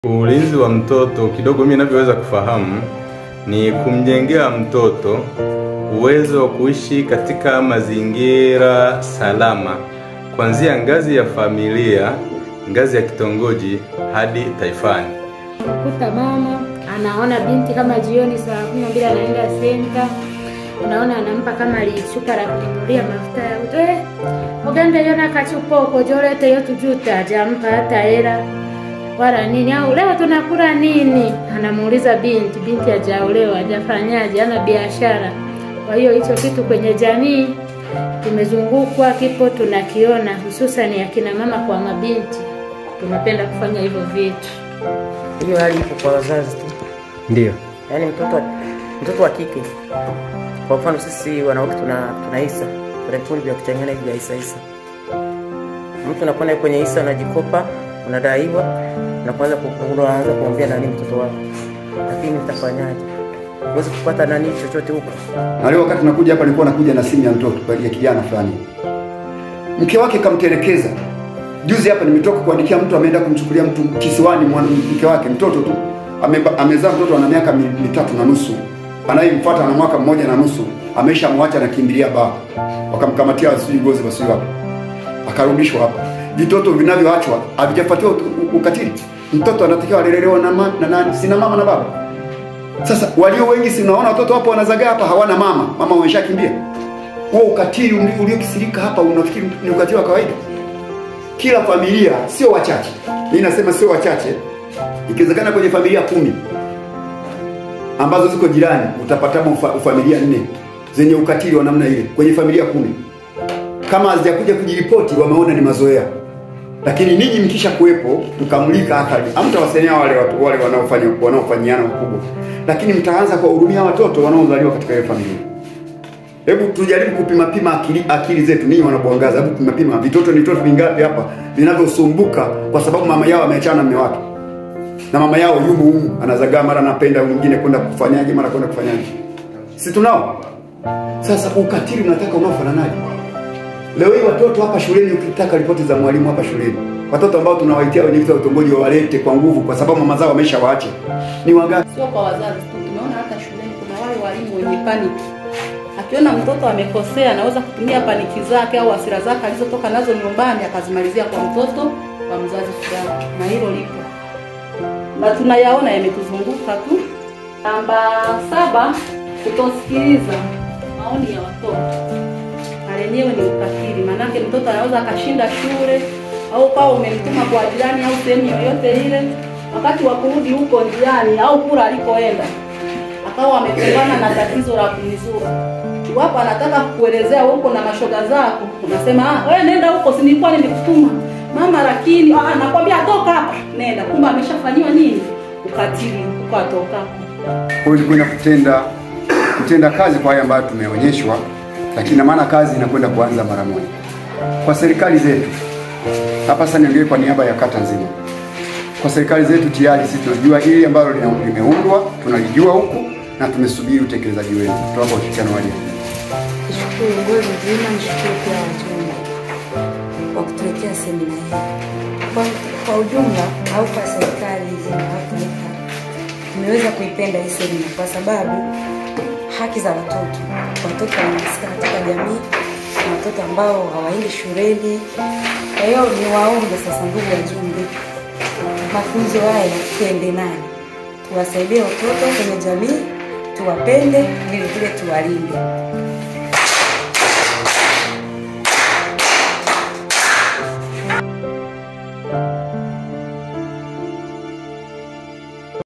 Ulinzi wa mtoto kidogo mimi ninavyoweza kufahamu ni kumjengea mtoto uwezo wa kuishi katika mazingira salama kuanzia ngazi ya familia, ngazi ya kitongoji hadi taifani. Kuta mama anaona binti kama jioni saa kumi na mbili anaenda senta, unaona anampa kama lishuka la kununulia mafuta ya uto eh, ugende yona kachupoko jolete yo tujuta ajampa hata hela wala nini, au leo tunakula nini? Anamuuliza binti, binti hajaolewa hajafanyaje, hana biashara. Kwa hiyo hicho kitu kwenye jamii tumezungukwa, kipo tunakiona, hususani akina mama kwa mabinti, tunapenda kufanya hivyo vitu. Hiyo hali ipo kwa wazazi tu, Ndio. yaani mtoto wa- mtoto wa kike. Kwa mfano sisi wanawake tuna tuna hisa, kuna vikundi vya kuchangana hivi vya hisa hisa. Mtu unakwenda kwenye hisa, unajikopa, unadaiwa, na kwanza ku- unaanza kumwambia nani mtoto wako, lakini nitafanyaje? Huwezi kupata nani chochote huko. Na leo wakati nakuja hapa nilikuwa nakuja na simu ya mtoto ya kijana fulani. Mke wake kamtelekeza. Juzi hapa nimetoka kuandikia mtu ameenda kumchukulia mtu kisiwani mwana mke wake mtoto tu. Ameba- Amezaa mtoto ana miaka mi- mitatu na nusu. Anayemfuata ana mwaka mmoja na nusu. Ameshamwacha na kimbilia baba. Wakamkamatia sijui gozi basi wapi. Akarudishwa hapa. Vitoto vinavyoachwa havijafuatiwa u- u- ukatili. Mtoto anatakiwa alelelewa na, ma, na nani? Sina mama na baba. Sasa walio wengi si unaona watoto hapo wanazagaa hapa hawana mama, mama wameshakimbia. Huo ukatili uli- uliokisirika hapa unafikiri ni ukatili wa kawaida? Kila familia sio wachache, mimi nasema sio wachache, ikiwezekana kwenye familia kumi ambazo ziko jirani utapatamo ufa, familia nne zenye ukatili wa namna ile kwenye familia kumi. Kama hazijakuja kujiripoti, wameona ni mazoea lakini ninyi mkisha kuwepo mkamulika athari, hamtawasaidia wale watu wale wanaofanya wanaofanyiana ukubwa, lakini mtaanza kuwahurumia watoto wanaozaliwa katika hiyo familia. Hebu tujaribu kupima pima akili, akili zetu ninyi wanabwangaza, hebu pima pima vitoto ni vitoto vingapi hapa vinavyosumbuka kwa sababu mama yao ameachana na mume wake na mama yao yumo humu anazagaa, mara anapenda mwingine kwenda kufanyaje, mara kwenda kufanyaje, si tunao? Sasa ukatili unataka unaofananaje? Leo hii watoto hapa shuleni, ukitaka ripoti za mwalimu hapa shuleni, watoto ambao tunawaitia wenye vita utongoji wawalete kwa nguvu, kwa sababu mama zao wameshawaacha, ni wangapi? sio kwa wazazi tu, tumeona hata shuleni kuna wale walimu wenye paniki. Akiona mtoto amekosea, anaweza kutumia paniki zake au hasira zake alizotoka nazo nyumbani akazimalizia kwa mtoto wa mzazi fulani, na hilo lipo na tunayaona yametuzunguka tu. Namba saba, kutosikiliza maoni ya watoto na lenyewe ni ukatili, maanake mtoto anaweza akashinda shule au kawa umemtuma kwa jirani au sehemu yoyote ile, wakati wa kurudi huko njiani au kula alikoenda akawa amekumbana na tatizo la kunizuru. Iwapo anataka kukuelezea huko na mashoga zako, unasema ah, wewe nenda huko, si nilikuwa nimekutuma mama, lakini ah, nakwambia toka hapa, nenda. Kumbe ameshafanyiwa nini? Ukatili huko atoka Kwa hiyo tukwenda kutenda kutenda kazi kwa haya ambayo tumeonyeshwa, lakini na maana kazi inakwenda kuanza mara moja kwa serikali zetu. Hapa sasa niongee kwa niaba ya kata nzima. Kwa serikali zetu tayari sisi tunajua hili ambalo lina- limeundwa, tunalijua huku na tumesubiri utekelezaji wenu. Tunaomba ushirikiano wa jamii. Nishukuru uongozi mzima, nishukuru pia wajumbe kwa kutuletea semina hii. Kwa, kwa ujumla au kwa serikali nzima au taifa, tumeweza kuipenda hii semina kwa sababu haki za watoto, watoto wanahusika katika jamii, na watoto ambao hawaendi shuleni. Kwa hiyo niwaombe sasa, ndugu wajumbe, mafunzo haya tuende nayo, tuwasaidie watoto kwenye jamii, tuwapende, vile vile tuwalinde.